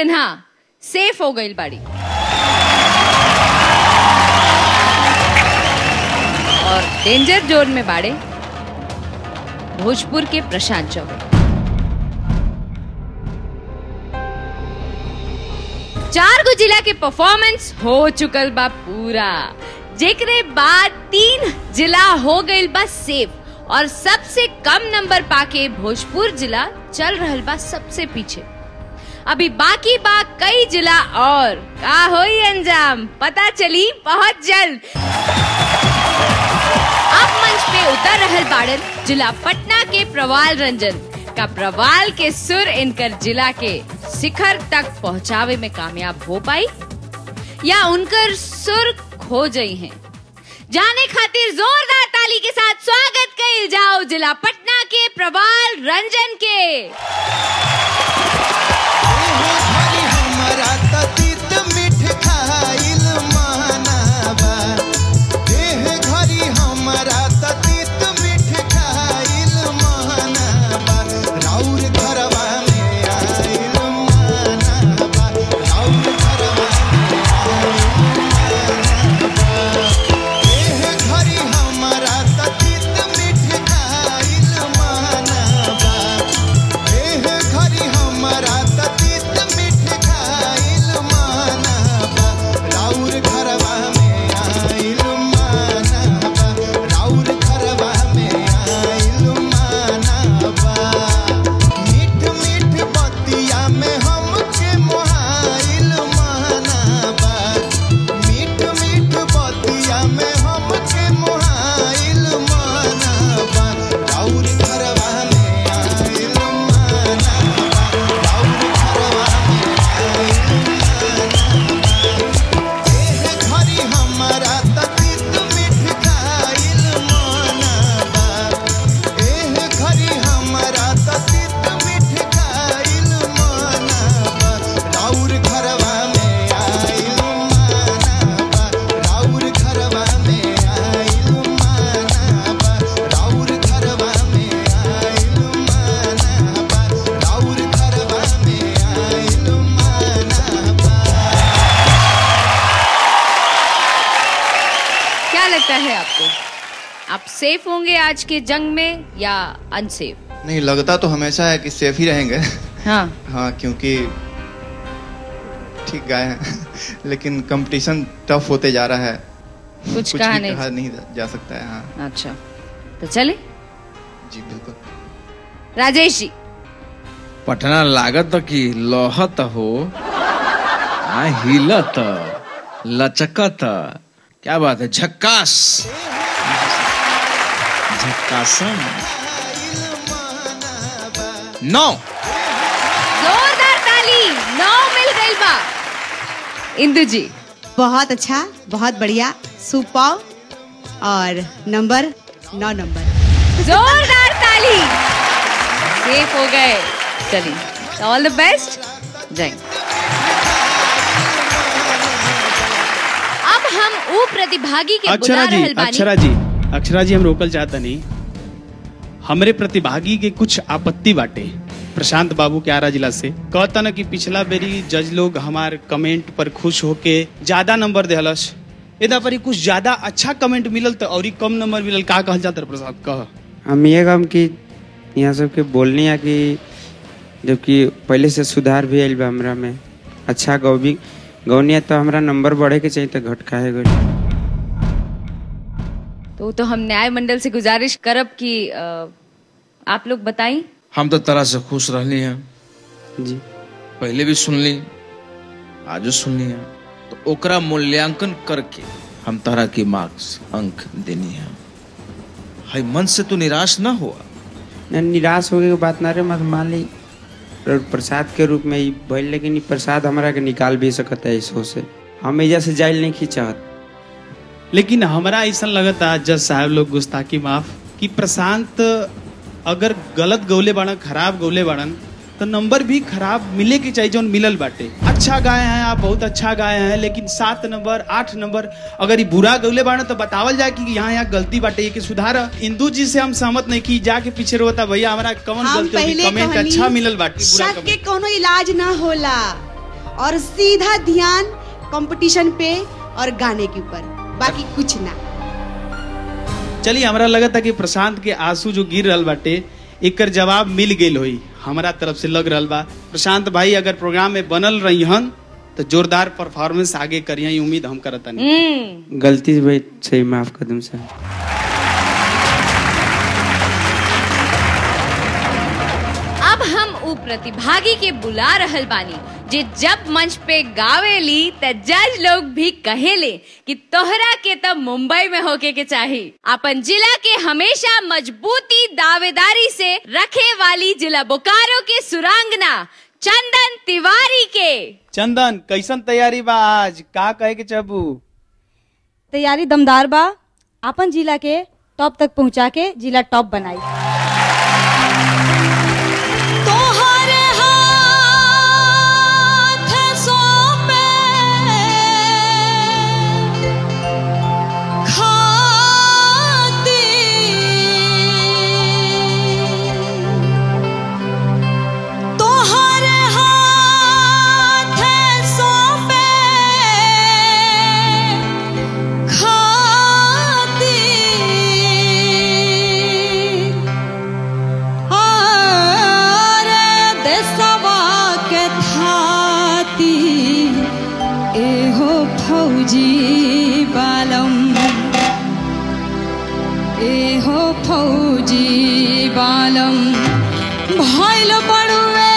Sinha safe हो गई बाड़ी और डेंजर जोन में बाड़े भोजपुर के प्रशांत चौबे चार गो जिला के परफॉर्मेंस हो चुकल बा पूरा जेकरे बाद तीन जिला हो गइल बा सेफ और सबसे कम नंबर पाके भोजपुर जिला चल रहल बा सबसे पीछे अभी बाकी बा कई जिला और का होई अंजाम पता चली बहुत जल्द अब मंच पे उतर रहल बाड़न जिला पटना के प्रवाल रंजन का प्रवाल के सुर इनकर जिला के शिखर तक पहुंचावे में कामयाब हो पाई या उनकर सुर खो गई हैं जाने खातिर जोरदार ताली के साथ स्वागत कइल जाओ जिला पटना के प्रवाल रंजन के हरी हमरा त तीत मीठ खाइल मानाबा एह घरी हमरा त तीत मीठ खाइल मानाबा राउर घरवा में आइल मानाबा राउर घरवा में आइल मानाबा एह घरी हमरा त तीत मीठ खाइल मानाबा एह घरी हमरा त तीत मीठ खाइल मानाबा राउर घरवा में आइल मानाबा राउर घरवा में आइल मानाबा मीठ मीठ बतिया में हमके मोहाइल मानाबा मीठ मीठ बतिया में हमके मोहाइल मानाबा राउर घरवा में आइल मानाबा राउर घरवा में आइल मानाबा एह घरी हमरा त तीत मीठ खाइल मानाबा एह घरी हमरा त तीत मीठ खाइल मानाबा राउर घरवा में आइल मानाबा राउर घरवा में आइल मानाबा राउर घरवा में आइल मानाबा राउर घरवा में आइल मानाबा क्या लगता है आपको आप सेफ होंगे आज के जंग में या अनसेफ नहीं लगता तो हमेशा है कि सेफ ही रहेंगे हाँ हाँ क्योंकि ठीक गाए हैं लेकिन कंपटीशन टफ होते जा रहा है कुछ कुछ कहा भी नहीं कहा नहीं जा सकता है हाँ अच्छा तो चले जी बिल्कुल राजेश जी पटना लागत कि लहत हो आ हिलत लचकत क्या बात है झक्कास झक्कासन नौ जोरदार ताली नौ मिल गई बा इंदु जी बहुत अच्छा बहुत बढ़िया सुपर और नंबर नौ नंबर जोरदार ताली सेफ हो गए चलिए ऑल द बेस्ट जय अब हम ऊ प्रतिभागी के बुला अक्षरा जी रहल बानी अक्षरा जी अक्षरा जी हम रोकल चाहता नहीं हमरे प्रतिभागी के कुछ आपत्ति बाटे प्रशांत बाबू के आरा जिला से कहता न कि पिछला बेरी जज लोग हमार कमेंट पर खुश होके ज्यादा नंबर देहलस एदा पर ही कुछ ज्यादा अच्छा कमेंट मिलल तो और कम नंबर मिलल का कहल जाता प्रसाद कह हम ये कम कि यहाँ सबके बोलनी है कि जबकि पहले से सुधार भी आयल बा हमरा में अच्छा गौबी गौनी है तो हमरा नंबर बढ़े के चाहिए तो घट काहे गइल तो तो हम न्याय मंडल से गुजारिश करब कि अ, आप लोग बताई हम तो तरह से खुश रहली हैं जी पहले भी सुनली आजो सुनली हैं तो ओकरा मूल्यांकन करके हम तरह की मार्क्स अंक देनी है हाय मन से तू निराश ना हुआ न निराश होगे के बात ना रे मत मान ली और प्रसाद के रूप में ही भइल लेकिन ई प्रसाद हमरा के निकाल भी सकता है इसो से हम एजा से जाइल नहीं खींचत लेकिन हमरा ऐसा लगता जज साहब लोग गुस्ताखी माफ कि प्रशांत अगर गलत गौले बाड़न खराब गौले बाड़न तो नंबर भी खराब मिले के चाहिए जौन मिलल बाटे अच्छा गाए हैं आप बहुत अच्छा गाए हैं लेकिन सात नंबर आठ नंबर अगर ये बुरा गौले बाड़न तो बतावल जाए कि यहाँ यहाँ गलती बाटे ये कि सुधार इंदू जी से हम सहमत नहीं की जाके पीछे रोता भैया हमारा कौन हम गलती होगी पहले कमेंट कहनी अच्छा मिलल बाटे बुरा शक के कमेंट कोनो इलाज ना होला और सीधा ध्यान कंपटीशन पे और गाने के ऊपर बाकी कुछ ना चलिए हमरा लगा था कि प्रशांत के आंसू जो गिर रहल बाटे एकर जवाब मिल गेल होई हमारा तरफ से लग रहल बा प्रशांत भाई अगर प्रोग्राम में बनल रही हन तो जोरदार परफॉर्मेंस आगे करिए उम्मीद हम करता नहीं हम्म गलती से भाई सही माफ कर दूं सर अब हम उ प्रतिभागी के बुला रहल बानी जे जब मंच पे गावेली त जज लोग भी कहेले कि तोहरा के तब मुंबई में होके के चाही अपन जिला के हमेशा मजबूती दावेदारी से रखे वाली जिला बोकारो के सुरांगना चंदन तिवारी के चंदन कैसन तैयारी बा आज का कहे के चाहबू तैयारी दमदार बा अपन जिला के टॉप तक पहुंचा के जिला टॉप बनाई तोहरे हाथ सौंपे खाती तोहरे हाथ सौंपे खाती आरे देशवा के थाती एहो फौजी बालम एहो फौजी बालम भइल बड़ुए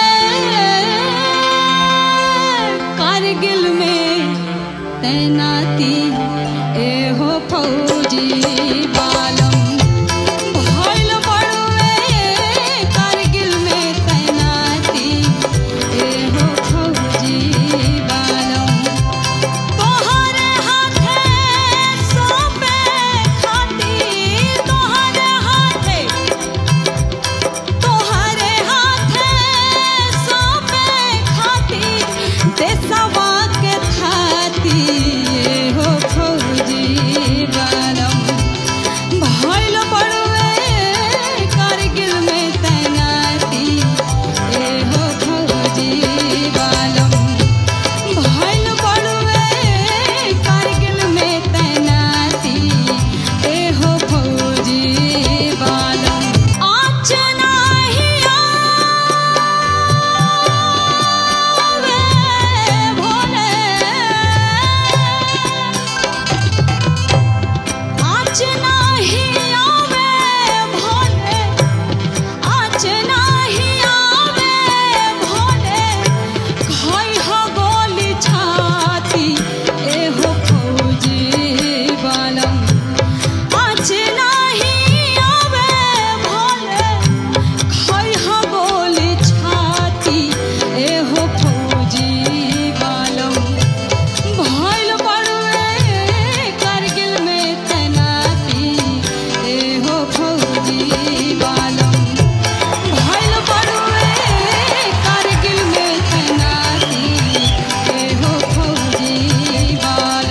कारगिल में तैनाती एहो फौजी बालम भइल बड़ुए कारगिल में तैनाती एहो फौजी बालम तोहरे हाथे सौंपे खाती तोहरे हाथे तोहरे हाथे सौंपे खाती देशवा के थाती हो फौजी बालम भइल बड़ुए कारगिल में तैनाती एहो फौजी बालम भइल बड़ुए कारगिल में तैनाती एहो फौजी बालम आच नाही आवे भोले आच नाही आवे भोले आच नाही आवे भोले खाई हो गोली छाती एहो फौजी बालम आच नाही आवे भोले खाई हो गोली छाती एहो फौजी बालम भइल बड़ुए कारगिल में तैनाती एहो फौजी बालम भइल बड़ुए कारगिल में तैनाती एहो फौजी बाल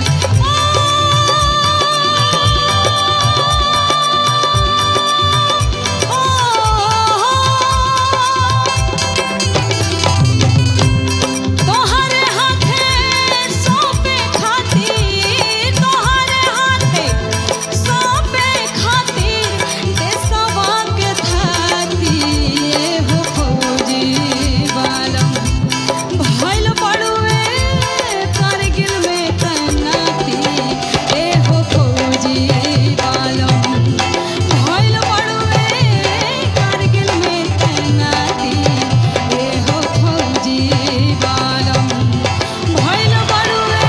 तोहरे हाथे सौंपे खाती तोहरे हाथे सौंपे खाती देशवा के थाती एहो फौजी बालम भइल बड़ुए कारगिल में तैनाती एहो फौजी बालम भइल बड़ुए कारगिल में तैनाती एहो फौजी बालम भइल बड़ुए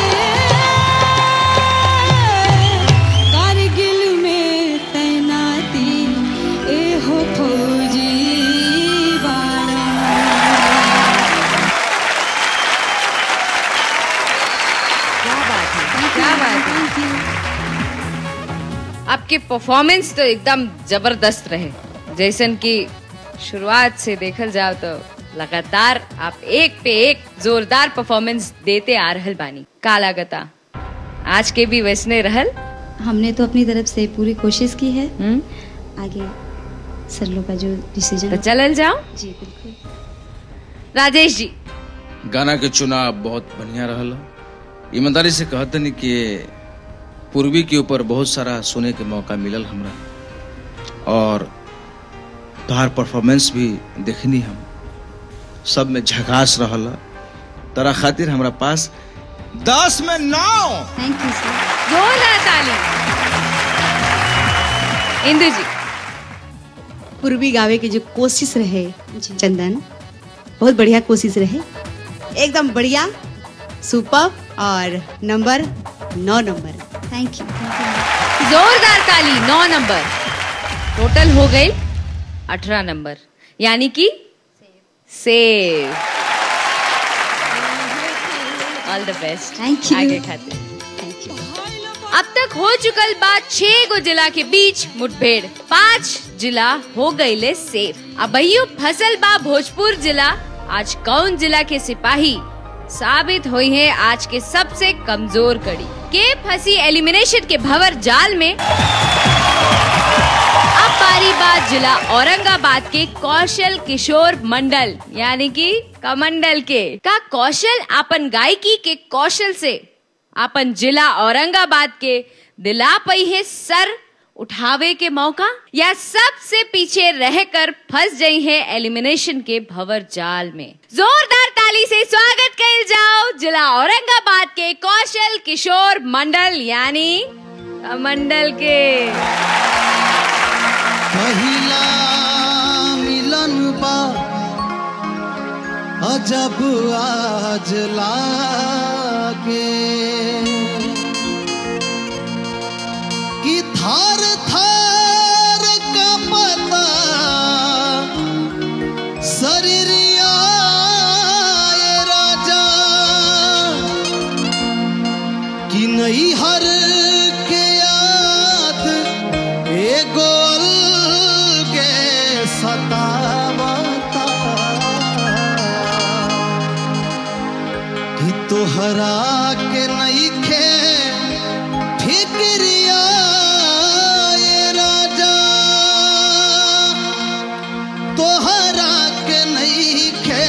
कारगिल में तैनाती एहो फौजी बालम क्या बात है क्या बात है आपके परफॉर्मेंस तो एकदम जबरदस्त रहे जैसन कि शुरुआत से देखल जाओ तो लगातार आप एक पे एक जोरदार परफॉर्मेंस देते आ रहल बानी का लागता आज के भी वैसने रहल हमने तो अपनी तरफ से पूरी कोशिश की है हम्म? आगे सर लोग का जो डिसीजन तो चलल जाओ जी बिल्कुल राजेश जी गाना के चुनाव बहुत बढ़िया रहला ईमानदारी से कहते नहीं कि पूर्वी के ऊपर बहुत सारा सुने के मौका मिलल हमरा और तोहार परफॉर्मेंस भी देखनी हम सब में झकास रहला तोरा खातिर हमरा पास दस में नौ थैंक यू सर जोरदार ताली इंदु जी पूर्वी गावे के जो कोशिश रहे चंदन बहुत बढ़िया कोशिश रहे एकदम बढ़िया सुपर और नंबर नौ नंबर थैंक यू जोरदार ताली नौ नंबर टोटल हो गई अठारह नंबर यानी कि save all the best Thank you. आगे खातिर थैंक यू अब तक हो चुकल बात छह गो जिला के बीच मुठभेड़ पांच जिला हो गईले सेफ अब फसल बा भोजपुर जिला आज कौन जिला के सिपाही साबित हुई है आज के सबसे कमजोर कड़ी के फंसी एलिमिनेशन के भंवर जाल में अब बारी बात जिला औरंगाबाद के कौशल किशोर मंडल यानी कि कमंडल के का कौशल अपन गायकी के कौशल से अपन जिला औरंगाबाद के दिला पई है सर उठावे के मौका या सबसे पीछे रहकर फंस गई है एलिमिनेशन के भंवर जाल में जोरदार ताली से स्वागत कर जाओ जिला औरंगाबाद के कौशल किशोर मंडल यानी मंडल के पहिला मिलन बा अजब आज लागे कि थार थार का पता शरीरिया ये राजा कि नहीं हर के याद एगो अलगे सतावता कि तोहरा के नहीं खे फिक्रिया ये राजा तोहरा के नहीं खे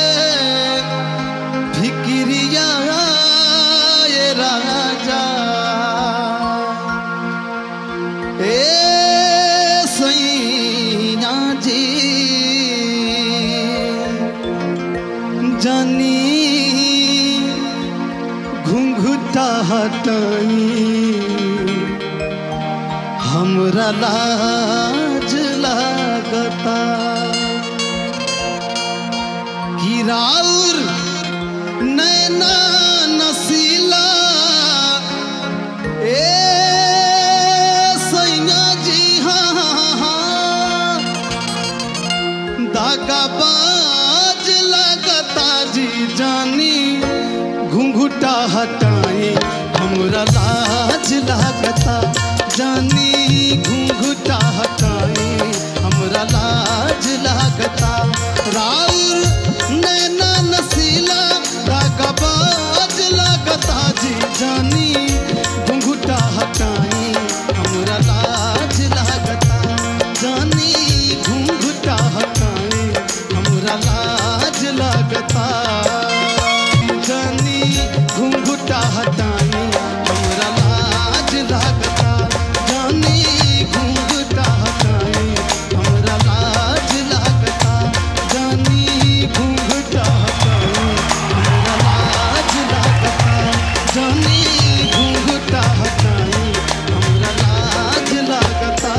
फिक्रिया ये राजा ए सैया जी जानी घुंघटा हटाई हमरा लाज लागता कि राउर नैना नसीला ए सैया जी हाँ हाँ हाँ दागाबाज लगता जी जानी घुंघुटा हटाई हमरा लाज लागता जानी घुंघुटा हटाई हमरा लाज लागता राउर नैना नसीला दागाबाज लगता जी जानी घुंघुटा हटाई हमरा लाज लागता जानी घुंघुटा हटाई हमरा लाज लागता जानी घुंघुटा हटाई हमरा लाज लागता जानी घुंघुटा हटाई हमरा लाज लागता जानी घुंघुटा हटाई हमरा लाज लागता जानी घुंघुटा हटाई हमरा लाज लागता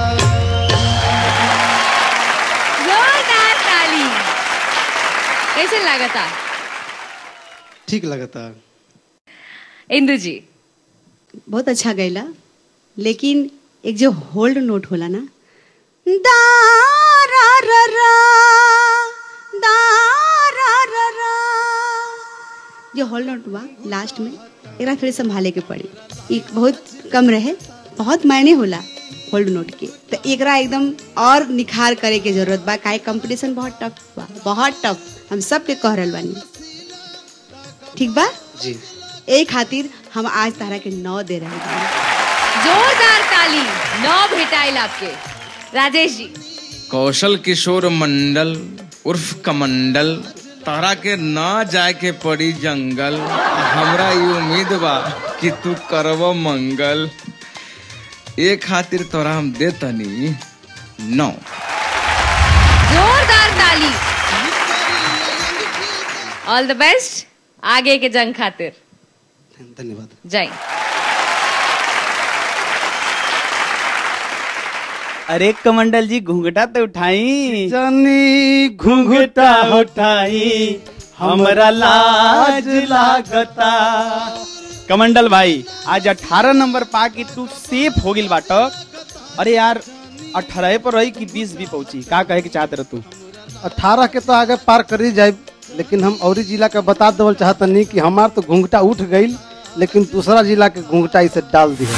जोरदार ताली कैसे लगा था ठीक लगता इंदु जी बहुत अच्छा गैला लेकिन एक जो होल्ड नोट होला ना दा रा रा रा दा रा रा रा जो होल्ड नोट बा लास्ट में एकरा थोड़ी संभाले के पड़ी एक बहुत कम रहे बहुत मायने होला होल्ड नोट के तो एकरा एकदम और निखार करे के जरूरत बा काहे कंपटीशन बहुत टफ बा बहुत टफ हम सब के कह रहल बानी ठीक बा जी यही खातिर हम आज तारा के नौ दे रहे हैं जोरदार ताली नौ भेटाइल आपके राजेश जी कौशल किशोर मंडल उर्फ कमंडल तोहरा के न जाए के पड़ी जंगल हमरा ई उम्मीद बा कि तू करब मंगल ए खातिर तोरा हम दे तनी नौ जोरदार ताली ऑल द बेस्ट आगे के जंग खातिर धन्यवाद जय अरे कमंडल जी घूंघटा तो उठाई जानी घूंघटा उठाई हमरा लाज लागता कमंडल भाई आज 18 नंबर पा कि तू सेफ हो गिल बाट अरे यार 18 पर रही कि 20 भी पहुंची का कहे के चाहत रह तू अठारह के तो आगे पार करी जाए लेकिन हम औरी जिला का बता देवल चाहतनी कि हमार तो घूंघटा उठ गई लेकिन दूसरा जिला के घूंघटा इसे डाल दी